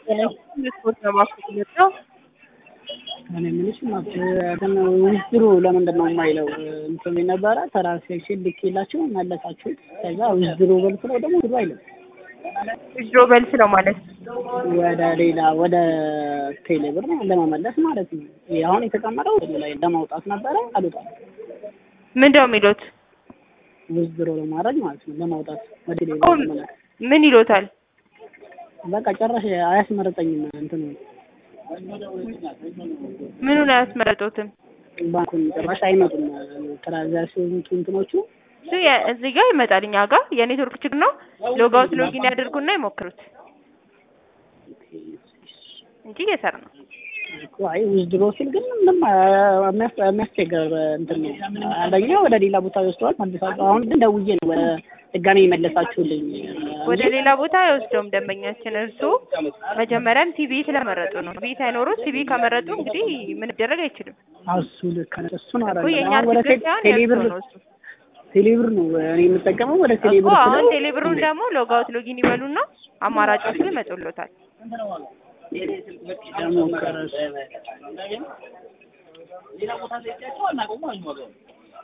ስፖርት ለማስቆም የመጣው እኔ የምልሽ ውድድሩ ለምንድን ነው የማይለው? እንትን ነበረ ትራንስሌሽን ልኬላችሁ መለሳችሁት። ከዛ ውድድሩ በል ስለው ደግሞ ውድድሩ አይልም። ውድድሮ በልስ ነው ማለት ወደ ሌላ ወደ ቴሌብር ለመመለስ ማለት ነው። ይሄ አሁን የተቀመጠው ላይ ለማውጣት ነበረ አልወጣም። ምንድን ነው የሚሉት? ውድድሮ ለማድረግ ማለት ነው ለማውጣት ወደ ሌላ አሁን ለመላክ ምን ይሎታል? በቃ ጨራሽ አያስመረጠኝም እንትኑ ምኑን አያስመረጡትም? ባንኩን ጭራሽ አይመጡም ትራንዛክሽን እንትኖቹ እሱ የ- እዚህ ጋር ይመጣል እኛ ጋር የኔትወርክ ችግር ነው። ሎጋውት ሎጊን ያድርጉና ይሞክሩት እንጂ እየሰራ ነው። እኮ አይ ውዝድሮ ሲል ግን ምንም የሚያስ- የሚያስቸግር እንትን ነው። አንደኛ ወደ ሌላ ቦታ ይወስደዋል መልሳችሁ። አሁን ግን ደውዬ ነው ወደ ድጋሜ የመለሳችሁልኝ ወደ ሌላ ቦታ አይወስደውም ደንበኛችን። እርሱ መጀመሪያም ቲቪ ስለመረጡ ነው። ቲቪ ሳይኖሩት ቲቪ ከመረጡ እንግዲህ ምን ይደረግ አይችልም እሱ ልክ ነው። እሱን እኮ አደረገ የእኛ አሁን ወደ ችግር ሳይሆን ቴሌብር የእርሱ ነው እሱ ቴሌብር ነው እኔ የምጠቀመው ወደ እኮ ቴሌብር አሁን ስለው ቴሌብሩን ደግሞ ሎጋውት ሎጊን ይበሉና አማራጮቹ ይመጡሎታል። ደግሞ ከረስ